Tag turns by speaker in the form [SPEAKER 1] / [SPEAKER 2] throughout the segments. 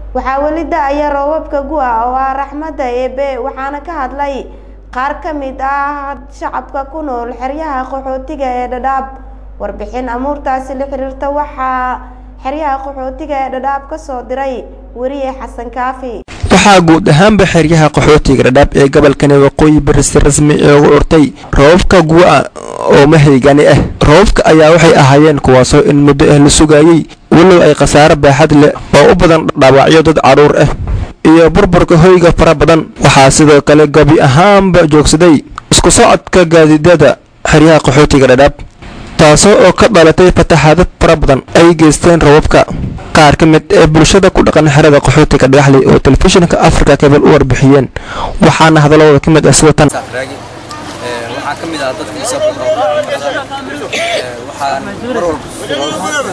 [SPEAKER 1] waxaa weli da-aya roobabka gu-a oo ah raxmadda eebe waxaana ka hadlay qaar ka mid ah shacabka ku nool xeryaha qaxootiga ee dhadhaab warbixin amuurtaasi la xiriirta waxaa xeryaha qaxootiga ee dhadhaab ka soo diray weriye xasan kaafi
[SPEAKER 2] waxaa guud ahaanba xeryaha qaxootiga dhadhaab ee gobolkani waqooyi bari si rasmi ee ugu urtay roobabka gu'a oo mahaygani ah roobabka ayaa waxay ahaayeen kuwaasoo in muddo ah la sugayey walow ay khasaare baaxad leh oo u badan dhaawacyo dad cadhuur ah iyo burburka hoyga fara badan waxaa sidoo kale gabi ahaanba joogsaday isku socodka gaadiidada xeryaha qaxootiga dhadhaab taasoo oo ka dhalatay fataxaadad fara badan ay geysteen roobabka qaar ka mid ee bulshada ku dhaqan xerada qaxootiga dhagaxley oo telefishinka africa kabel u warbixiyeen waxaana hadalladooda ka mid ah sida tan
[SPEAKER 3] waxaa ka mid ah dadka musafirka waxaan mar walba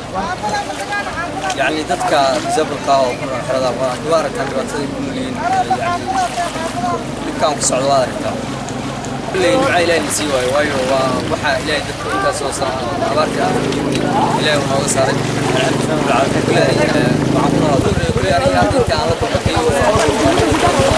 [SPEAKER 3] yani dadka musafirka oo ku nool xerada waa waa aragtaa dhibaatada ku noolyihiin yani dhibkaan ku socdo waa aragtaa kulley ducaa ilaahay na sii waayo waayo waa waxaa ilaahay dadka intaas oo saa abaartii aan ilaahay uu nooga saaray kulley waxaan ku noolaa kulley aniga dadka aan la kulmatay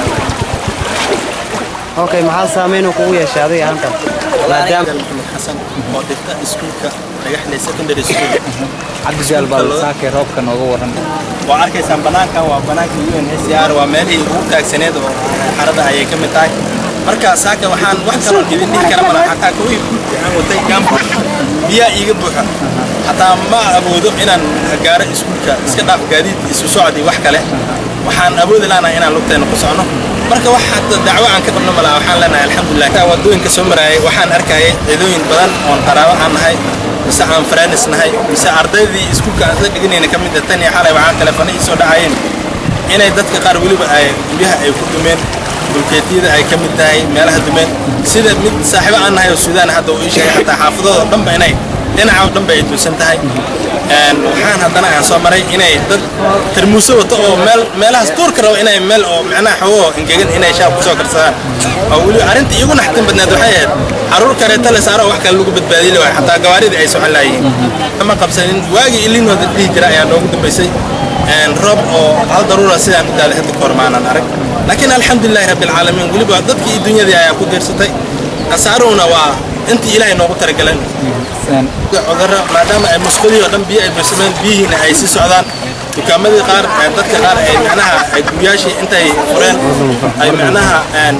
[SPEAKER 4] okay maxaa saameyn uu kugu yeeshay adiga ahaantan maadaama
[SPEAKER 5] maxamed xasan oo dhigta iskuulka dhagaxley secondary school
[SPEAKER 4] cabdijaal baa saakay roobka nooga waran
[SPEAKER 5] waa arkaysaan banaankan waa banaanka UNHCR waa meelihii ugu taagsaneed oo xarada ayay ka mid tahay marka saaka waxaan wax kaloo idin dhihi kara malaha xataa kooyi guudka aan watay gaamka biyaa iiga buuxa xataa ma awoodo inaan gaaro iskuulka iska dhaaf gaadiid isu socdi wax kale waxaan awoodi laanahay inaan lugteena ku socno marka wax hadda dacwo aan ka qabno malaha waxaan leenahay alxamdulilah wadooyinka soo maraayay waxaan arkayay ciidooyin badan oon qaraabo aan nahay mise aan faraanis nahay mise ardaydii iskuulka aan isla dhiganayna ka mid ah tan iyo xalay waxaan teleefano ii soo dhacayeen inay dadka qaar weliba ay guryaha ay ku dumeen dulkeetiyada ay ka mid tahay meelaha dumeen sida mid saaxiibo aan nahay oo suudaan hadda uu ii sheegay xataa xaafadooda oo dhanba inay dhinaca oo dhanba ay duusan tahay waxaan haddana aan soo maray inay dad tarmuuso wato oo meel meelahaas duurka rabo inay meel oo macnaha xawoo engegan inay shaab kusoo karsadaan oo weliba arrinta iigu naxtin badneed waxay ahayd carruur kareeta la saaro wax kale lagu badbaadiyi lahay xataa gawaaridii ay socon lahayiin ma qabsanin waagii ilinooda dhihi jira ayaa noogu dambaysay roob oo hal daruura sidaan u daaday hadda kahor maanan arag laakiin alxamdulilahi rabbi alcaalamiin weliba dadkii iyo dunyadii ayaa ku diirsatay khasaaruhuna waa intii ilaahay noogu talagaleen cudurro maadaama ay musqadii oo dhan biyo ay buuxsameen biyihiina ay sii socdaan dukaamadii qaar dadka qaar ay macnaha ay guryaashii intay fureen ay macnaha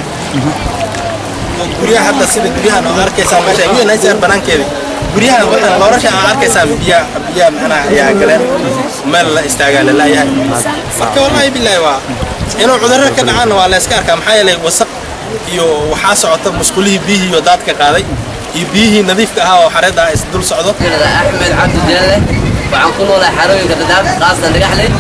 [SPEAKER 5] guryaha hadda sida guryahan oo arkaysaan meesha UNHCR banaankeedii guryahan waxaan loorasha aan arkaysaan biya biya macnaha ayaa galeen meel la istaagaa la laayahay marka wallaahi bilaahi waa inuu cudurro ka dhacaana waa la iska arkaa maxaa yeelay wasaq iyo waxaa socota musqulihii biyihii oo daadka qaaday iyo biyihii nadiifka ahaa oo xareedda ah is dul socdo
[SPEAKER 6] axmed cabdi jeelle waxaan ku noolahay xarooyinka dhadhaab qaasatan dhagaxley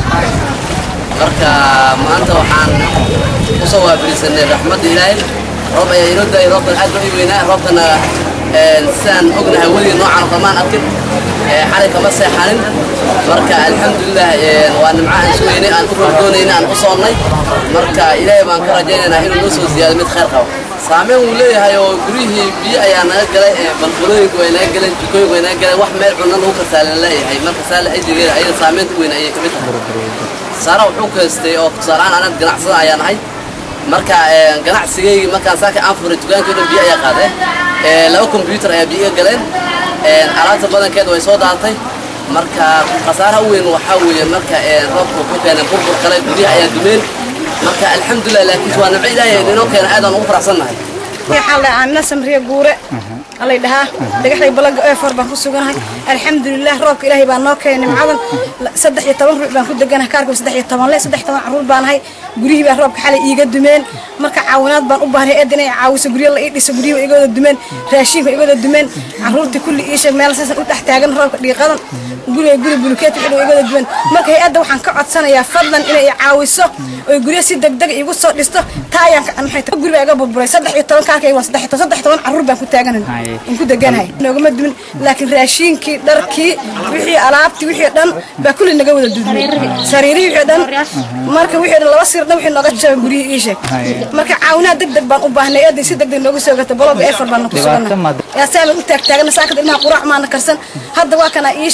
[SPEAKER 6] marka maanta waxaan kusoo waabirisanay raxmadda ilaahay roob ayaa inoo daayay roobkan aad baa ii weynaa roobkana sidaan ognahay weligii noocan oo kamaan arkin xalay kama seexanin marka alxamdulilah waa nimco aan sugeynay aan u roogdoonayna aan u soonnay marka ilaahay baan ka rajaynaynaa inuu noo soo ziyaado mid khayr qabo saameyn wuu leeyahay oo guryihii biyo ayaa naga galay balbalooyinka way naga galeen jikooyinka way naga galeen wax meel cunna lagu kasaalan leeyahay marka saale xidigeeda ayada saameynta weyn ayay kamid tahay saara wuxuu kaystay oo tusaalehaan anad ganacsada ayaa nahay marka ganacsigaygi markaan saaka aan furay dukaankii dhan biyo ayaa qaadeen laba kombyuutar ayaa biyo iga galeen alaabta badankeeda way soo daatay marka khasaaraha u weyn waxaa weeye marka roobka wuxuu keenay burbur kale guryaha ayaa dumeen marka alxamdulilah laakiin waa nimco ilaahay inoo keena aadaan ugu faraxsannahay
[SPEAKER 7] waxaan la aanna samriya guure alay dhahaa dhagaxday balaga eefor baan ku suganahay alxamdulilah roobka ilaahay baa noo keenay nimcadan saddex iyo toban ruux baan ku deganahay kaarka saddex iyo toban le saddex toban carruur baan ahay guryihii baa roobka xalay iiga dumeen marka caawinaad baan u baahnay eed inay caawiso guryo la ii dhiso guryihi igooda dumeen raashinka igooda dumeen carruurtii kulli ii sheeg meel saasan u dhex taagan roobka dhiiqadan guriga guri bulukeet wixii dhow igooda dumeen marka hay-adda waxaan ka codsanayaa fadlan inay i caawiso oy guryo si degdeg iigu soo dhisto taa ayaan maxay tahay guri baa iga burburay saddex iyo toban kaarkayga waa saddex iyo toban saddex iyo toban carruur baan ku taaganahay in ku deganahay noogama dumin laakiin raashinkii dharkii wixii alaabtii wixii dhan baa kulli naga wada dudmay sariirihii wixii dhan marka wixii dhan laba sir dhan wixii nooga jabay guryihii ii sheeg marka caawinaad deg deg baan u baahnay eeday si deg deg nooga soo gata baloga eefar baan ku sugannahay yaa saa baan u taagtaagana saakada ilmaha quraac maana karsan hadda waa kana ii sheeg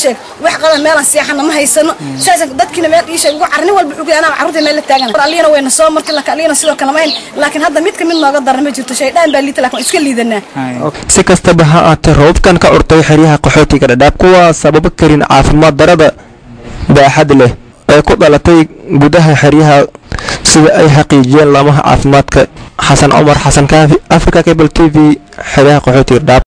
[SPEAKER 7] wax qadan meelaan seexana ma haysano saasan dadkiina meel iisha ugu carni walba ugu anaa carruurta meel la taagan aliyana wayna soo martay laakiin aliyana sidoo kale ma hayn laakiin hadda mid ka mid nooga darna ma jirto shaydaan baa liita laakiin iska liidanaa
[SPEAKER 2] si kastaba ha aatee roobabkan ka curtay xeryaha qaxootiga dhadhaab kuwaa sababa karin caafimaad darada baaxad leh ee ku dhalatay gudaha xeryaha sida ay xaqiijiyeen laamaha caafimaadka xasan cumar xasan kaafi africa cable t v xeryaha qaxootiga dhadhaab